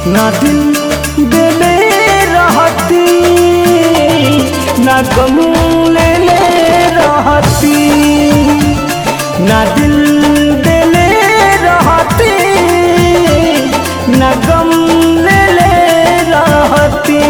ना दिल देले रहती ना गम ले ले रहती ना दिल देले रहती ना गम ले ले रहती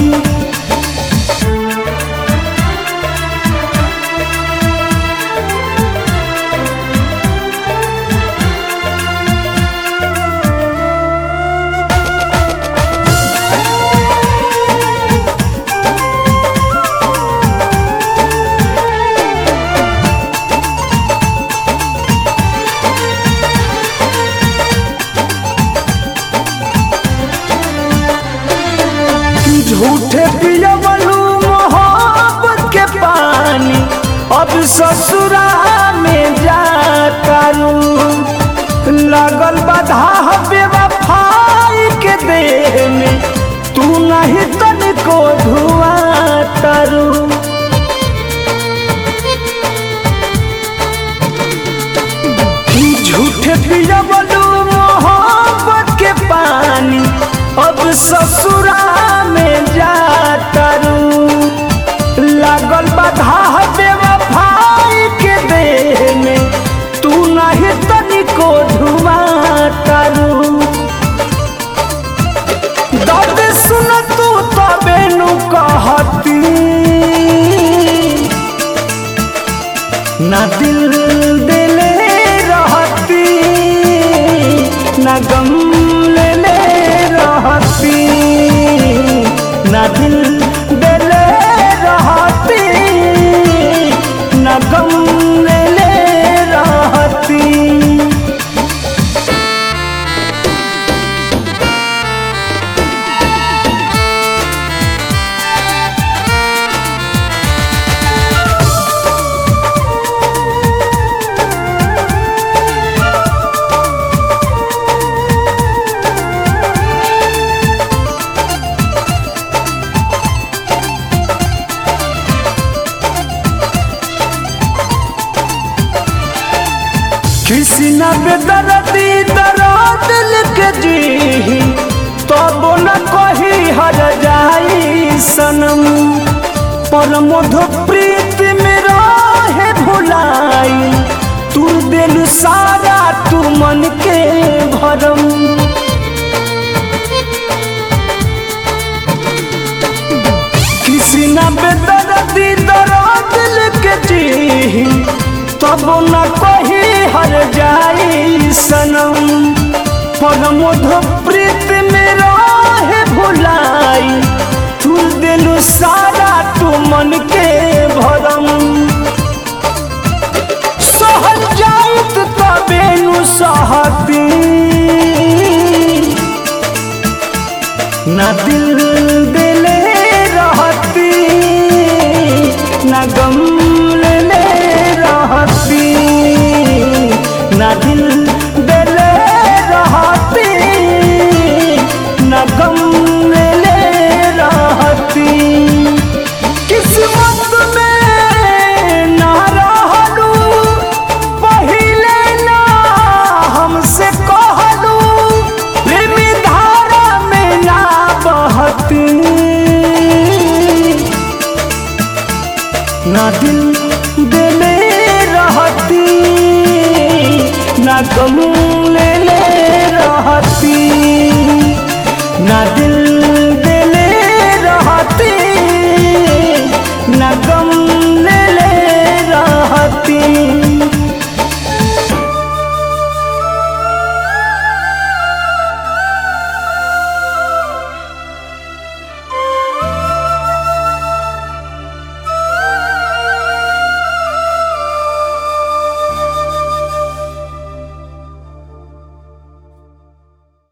झूठे पियवलू मोहब्बत के पानी अब ससुरा में जातारू लगल बाधा बेवफाई के देह में तू नहीं तनिको धुआ तारू झूठे पियवलू मोहब्बत के पानी अब ससुरा में जातारू लागल बाधा बेवफाई के देह में तू नहीं तनिको धुआ तारू दर्द सुन तू तबे नु कहती ना दिल दिले रहती ना गम ले ले रहती ना दिल दिले रहती ना गम ले ले रहती किसी न बेदर्दी दर्द लिख जी तब न कही हर जाई सनम पर मधु प्रीत में रहे भुलाई तू दिल सारा तू मन के भरम किसी न बेदर्दी दर्द लिख जी तब न कही हर जाई सनम पर मधु प्रीत में रहे भुलाई तू दिल सारा तू मन के भरम सहल जाऊत तबे नु सहती ना दिल दिले रहती ना गम ले ले रहती ना दिल दिले रहती ना गम ले ले रहती किस्मत में ना रहलू पहिले ना हमसे कहलू प्रेमी धारा में ना बहती ना दिल दिले रहती ना गम